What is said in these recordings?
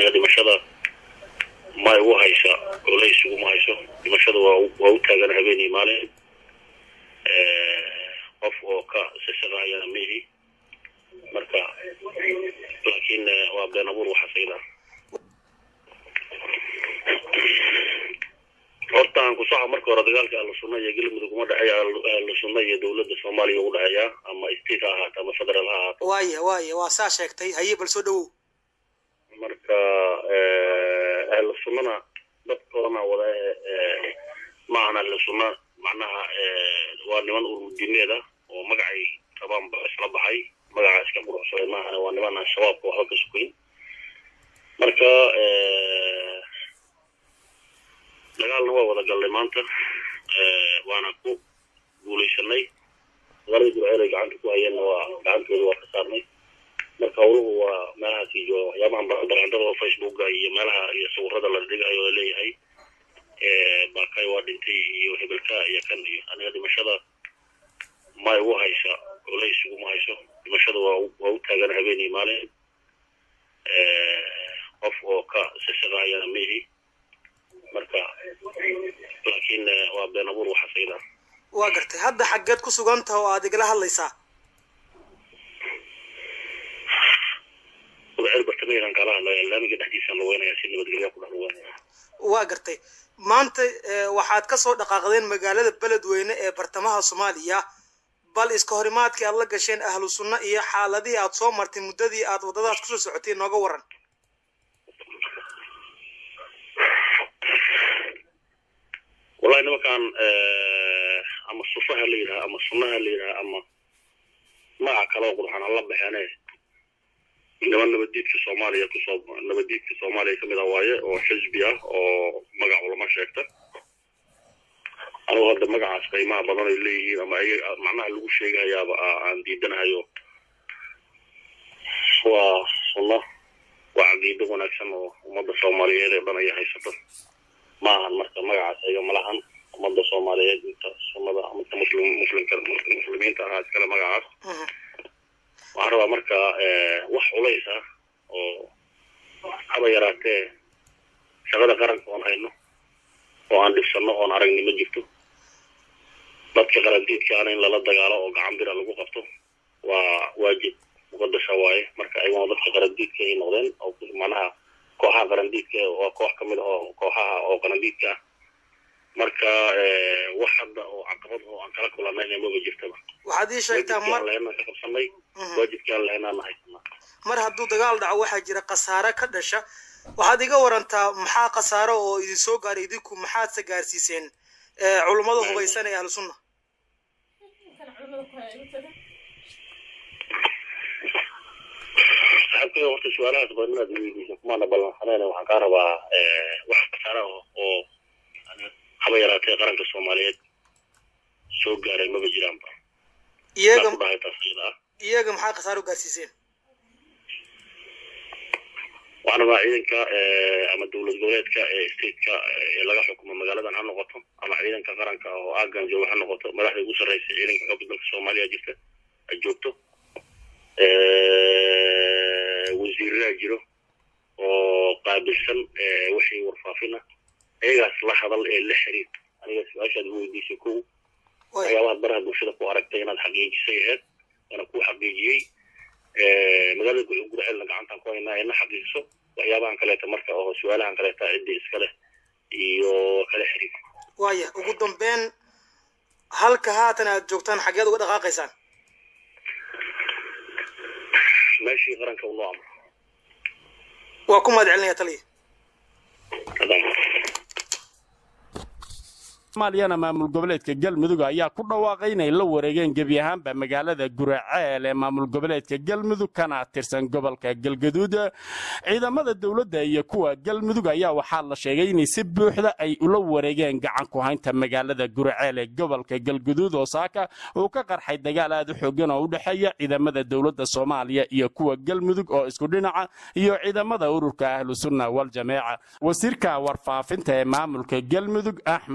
aniga dhimashada ma igu haysa culays iguma hayso dhimashada waa waa u taagan habeenii maalin qof oo ka sisaqayana mihi marka laakiin waa been abuur waxaas ayada horta aan ku soco marka hore dagaalka ahlu sunna iyo galmudug uma dhexeeya ahlu sunna iyo dowladda soomaaliya ugu dhexeeya ama state ha ahaato ama federal ha ahaato waaya waaya waa saa sheegtay haye bal soo dhawow marka ahlu sunnana dadkoodana wada ma ahan ahlu sunna macnaha waa niman ururdiimeed ah oo magacay rabaanba isla baxay magaca iska quruxsaday maahan waa niman aan shabaabka waxba ka sukayn marka dagaalna waa wada gallay maanta waana ku guulaysanay magaalada gurceel ay gacanta ku hayeenna waa gacantooda waa ka saarnay marka howluhu waa meelahaasi jooga waxyaabahan barandada oo facebooka iyo meelaha iyo sawirada la dhigayo oo leeyahay bakay waa dhintay iyo hebelka iyo kan iyo aniga dhimashada ma igu haysa culays iguma hayso dhimashada waa waa u taagan habeenii maalin qof oo ka sisaqayana mihi marka laakiin waa been abuur waxaas ayada waa gartay hadda xaggeed ku sugan taha oo aad igala hadlaysaa gurceel bartamaheedan kala hadlaya laamiga dhexdiisaan lugeynaya si nabadgelya ku dhex lugeynaya waa gartay maanta waxaad ka soo dhaqaaqdeen magaalada beledweyne ee bartamaha soomaaliya bal iska horimaadkii aad la gasheen ahlu sunna iyo xaaladihii aad soo martay muddadii aad waddadaas kusoo socotay nooga waran wallahi nimankan ama sufaha la yidhaha ama sunnaha la yidhaha ama magaca kaloo qurxan alla baxeene niman nabaddiidka soomaaliya kusoo nabaddiidka soomaaliya kamid ah waaye oo xisbi ah oo magac ulama sheegta anugu hadda magacaas qiimaha badan ay leeyihiin ama ay macnaha lagu sheegahayaaba aan diidanahayo waa sunno waa caqiido wanaagsan oo ummadda soomaaliyeed ee dhan ay haysato ma ahan marka magacaas ayaga malahan ummadda soomaaliyeed inta sunnada midka muslim muslimka muslimiinta ahaa iskale magacaas waxaan rabaa marka wax culays ah oo haba yaraatee shaqada qaranka oon hayno oo aan dhibsanno oon aragni ma jirto dadka qarandiidkaana in lala dagaalo oo gacan bira lagu qabto waa waajib muqadasha waaye marka ayaguna dadka qarandiidka ay noqdeen oo macnaha kooxaha qarandiidka waa koox kamid ah oo kooxaha oo qarandiidka ah marka wax hadda oo caqabad oo aan kala kulanayna maba jirtaba waxaad ii sheegtaa mar lehenaan ka qabsanay waajibkii aan lehenaan haysanaa mar hadduu dagaal dhaco waxaa jira khasaare ka dhasha waxaad iga warantaa maxaa khasaaro oo idin soo gaaray idinku maxaadse gaarsiiseen culummada hubaysan ee ahlu sunna saxaabkayga horta su-aalahaas badan inaad weydiiso kumaana ballansaneen waxaan kaa rabaa wax khasaara oo haba yaraatee qaranka soomaaliyeed soo gaaray maba jiraanba iyaga ku dhahay taas iyada ah iyaga maxaa khasaaro gaarsiiseen waxaan rabaa ciidanka ama dowlad goboleedka ee stateka ee laga xukumo magaaladan ha noqoto ama ciidanka qaranka oo aagan jooga ha noqoto madaxda ugu sarreysa ciidanka xooga dalka soomaaliya jirta ay joogto wasiiraha jiro oo qaabilsan wixii warfaafina ayagaas la hadal ee la xiriir aniga su-aashaad u weydiisay kow waxyaabahaad baraha bulshada ku aragtay inaad xaqiijisay aheyd waana kuu xaqiijiyey magaalada gurceelna gacantaan ku haynaa ina xaqiijiso waxyaabahan kaleeta marka oo su-aalahan kaleeta ciddii iska leh iyo kala xiriir waaya ugu dambeyn halka haatan aad joogtaan xaggeed uga dhaqaaqaysaan meeshii qaranka u noo amro waa ku mahad celinaya taliya haddaan soomaaliyana maamul goboleedka galmudug ayaa ku dhawaaqay inay la wareegeen gebi ahaanba magaalada guraceel ee maamul goboleedka galmudug kana tirsan gobolka galgaduud ciidamada dowladda iyo kuwa galmudug ayaa waxaa la sheegay inay si buuxda ay ula wareegeen gacan ku haynta magaalada guraceel ee gobolka galgaduud oo saaka uu ka qarxay dagaal aad u xoogan oo u dhexeeya ciidamada dowladda soomaaliya iyo kuwa galmudug oo isku dhinaca iyo ciidamada ururka ahlu sunna wal jameeca wasiirka warfaafinta ee maamulka galmudug axmed shireef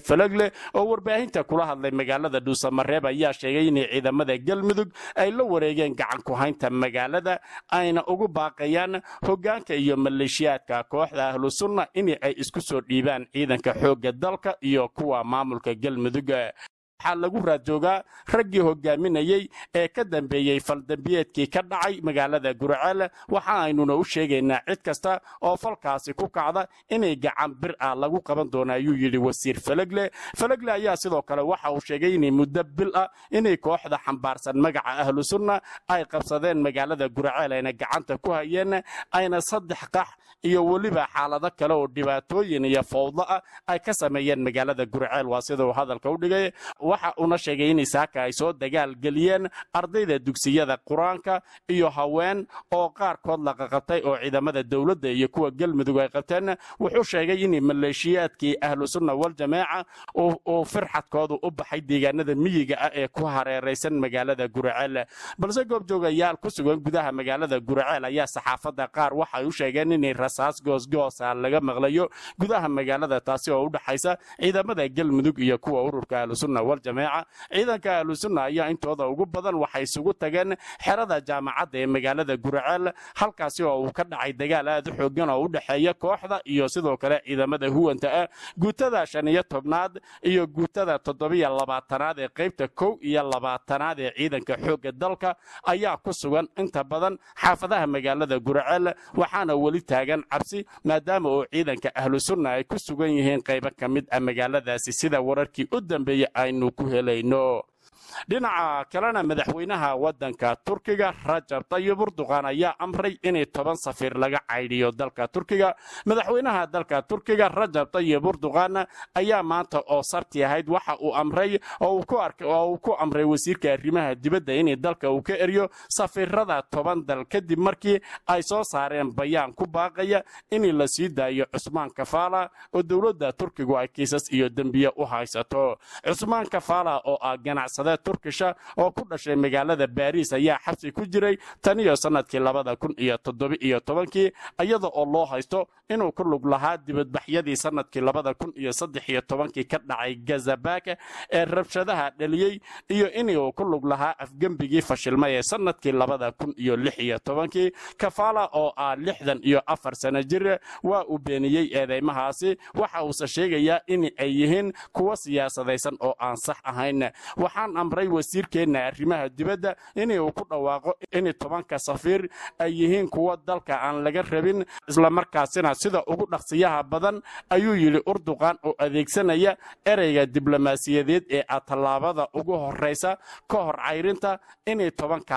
falagle oo warbaahinta kula hadlay magaalada dhuusamareeb ayaa sheegay inay ciidamada galmudug ay la wareegeen gacan ku haynta magaalada ayna ugu baaqayaan hoggaanka iyo maleeshiyaadka kooxda ahlu sunna in ay isku soo dhiibaan ciidanka xoogga dalka iyo kuwa maamulka galmudug waxaa lagu raadjoogaa raggii hogaaminayey ee ka dambeeyey faldambiyeedkii ka dhacay magaalada guraceel waxa aynuna u sheegaynaa cid kasta oo falkaasi ku kacda inay gacan bir ah lagu qaban doono ayuu yidhi wasiir falagle falagle ayaa sidoo kale waxa uu sheegay inay muddo bil ah inay kooxda xambaarsan magaca ahlu sunna ay qabsadeen magaalada guraceel ayna gacanta ku hayeen ayna saddex qax iyo weliba xaalado kale oo dhibaatooyin iyo fowdo ah ay ka sameeyeen magaalada guraceel waa sida uu hadalka u dhigay waxa uuna sheegay in isaaka ay soo dagaal geliyeen ardayda dugsiyada qur-aanka iyo haween oo qaarkood la qaqabtay oo ciidamada dowladda iyo kuwa galmudug ay qabteen wuxuu sheegay in maleeshiyaadkii ahlu sunna waljamaaca uu firxadkoodu u baxay deegaanada miyiga ah ee ku hareeraysan magaalada guraceel balse goobjoogayaal ku sugan gudaha magaalada guraceel ayaa saxaafadda qaar waxay u sheegeen inay rasaas goosgoosa laga maqlayo gudaha magaalada taasi oo u dhaxaysa ciidamada galmudug iyo kuwa ururka ahlusunna waljamaaca ciidanka ahlusunna ayaa intooda ugu badan waxay isugu tageen xerada jaamacadda ee magaalada guraceel halkaasi oo uu ka dhacay dagaal aad u xoogan oo u dhexeeya kooxda iyo sidoo kale ciidamada huwanta ah guutada shan iyo tobnaad iyo guutada toddobiyo labaatanaad ee qaybta kow iyo labaatanaad ee ciidanka xoogga dalka ayaa ku sugan inta badan xaafadaha magaalada guraceel waxaana weli taagan cabsi maadaama oo ciidanka ahlusunna ay ku sugan yihiin qaybo ka mid ah magaaladaasi sida wararkii u dambeeyey aynu ku helayno dhinaca kalena madaxweynaha waddanka turkiga rajab tayib urduqan ayaa amray inay toban safiir laga caydhiyo dalka turkiga madaxweynaha dalka turkiga rajab tayib urduqan ayaa maanta oo sabti ahayd waxa uu amray oo uu ku amray wasiirka arrimaha dibadda inay dalka uu ka eryo safiirada toban dal kadib markii ay soo saareen bayaan ku baaqaya in la sii daayo cusmaan kafaala oo dowladda turkigu ay kiisas iyo dembiye u haysato cusmaan kafaala oo ah ganacsade turkisha oo ku dhashay magaalada baariis ayaa xabsi ku jiray tan iyo sannadkii labada kun iyo toddoba iyo tobankii iyada oo loo haysto inuu ku lug lahaa dibadbaxyadii sannadkii labada kun iyo saddex iyo tobankii ka dhacay gazabaka ee rabshadaha dhaliyey iyo inuu ku lug lahaa afgembigii fashilmay ee sannadkii labada kun iyo lix iyo tobankii kafaala oo ah lixdan iyo afar sano jir waa uu beeniyey eedeymahaasi waxa uuse sheegayaa in ay yihiin kuwa siyaasadaysan oo aan sax ahayn waxaan amray wasiirkeenna arrimaha dibadda inuu ku dhawaaqo in tobanka safiir ay yihiin kuwa dalka aan laga rabin islamarkaasina sida ugu dhaqsiyaha badan ayuu yidhi urduqan oo adeegsanaya ereyga diblomaasiyadeed ee ah tallaabada ugu horraysa ka hor cayrinta inay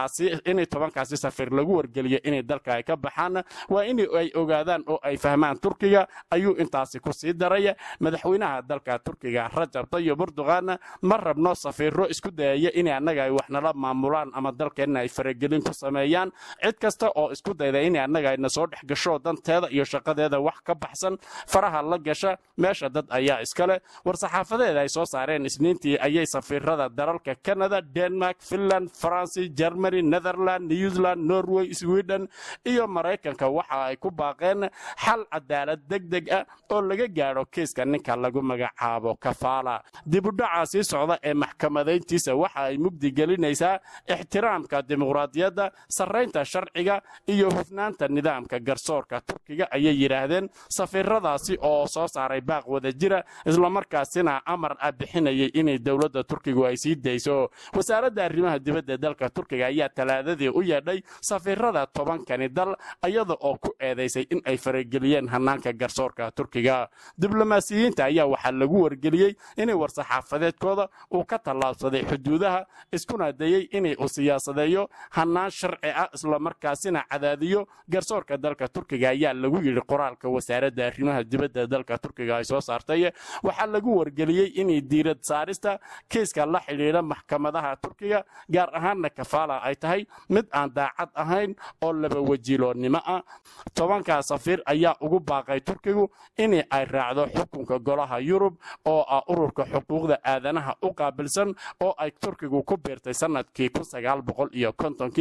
tobankaasi safiir lagu wargeliyo inay dalka ay ka baxaan waa in ay ogaadaan oo ay fahmaan turkiga ayuu intaasi ku sii daray madaxweynaha dalka turkiga rajab tayib urduqan ma rabno safiiro isku dayaya in annaga ay wax nala maamulaan ama dalkeenna ay faragelin ku sameeyaan cid kasta oo isku dayda in annaga ayna soo dhex gasho danteeda iyo shaqadeeda wax ka baxsan faraha la gasha meesha dad ayaa iskale war-saxaafadeeda ay soo saareen isniintii ayay safiirada dalalka canada denmark finland faransi germany netherland new zealand norway sweden iyo maraykanka waxa ay ku baaqeen xal cadaalad deg deg ah oo laga gaadho kiiska ninka lagu magacaabo kafaala dibudhaca sii socda ee maxkamadayntiisa waxa ay mugdi gelinaysaa ixtiraamka dimuqraadiyadda sarraynta sharciga iyo hufnaanta nidaamka garsoorka turkiga ayay yidhaahdeen safiiradaasi oo soo saaray baaq wada jira islamarkaasina amar ah bixinayay inay dowladda turkigu ay sii dayso wasaaradda arrimaha dibadda dalka turkiga ayaa talaadadii u yeedhay safiirada tobankani dal iyada oo ku eedaysay in ay farageliyeen hanaanka garsoorka turkiga diblomaasiyiinta ayaa waxaa lagu wargeliyey inay war-saxaafadeedkooda uu ka tallaabsaday xuduudaha iskuna dayey inay u siyaasadeeyo hannaan sharci ah islamarkaasina cadaadiyo garsoorka dalka turkiga ayaa lagu yidhi qoraalka wasaaradda arrimaha dibadda dalka turkiga ay soo saartay waxaa lagu wargeliyey inay diirad saarista kiiska la xidhiidha maxkamadaha turkiga gaar ahaanna kafaala ay tahay mid aan daacad ahayn oo laba wajiiloonnimo ah tobankaa safiir ayaa ugu baaqay turkigu in ay raacdo xukunka golaha yurub oo ah ururka xuquuqda aadanaha u qaabilsan oo ay turkigu ku biirtay sanadkii kun sagaal boqol iyo kontonkii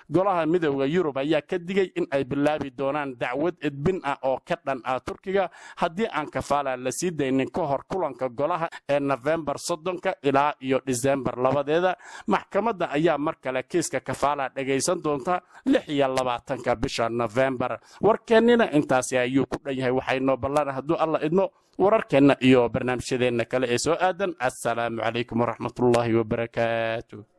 golaha midooda yurub ayaa ka digay in ay bilaabi doonaan dacwad edbin ah oo ka dhan ah turkiga haddii aan kafaala la sii daynin ka hor kulanka golaha ee nofembar soddonka ilaa iyo disembar labadeeda maxkamadda ayaa mar kale kiiska kafaala dhegaysan doonta lix iyo labaatanka bisha nofembar warkeennina intaasi ayuu ku dhan yahay waxaynoo ballan hadduu alla idmo wararkeenna iyo barnaamijyadeenna kale ee soo aadan assalaamu calaykum waraxmatullaahi wabarakaatu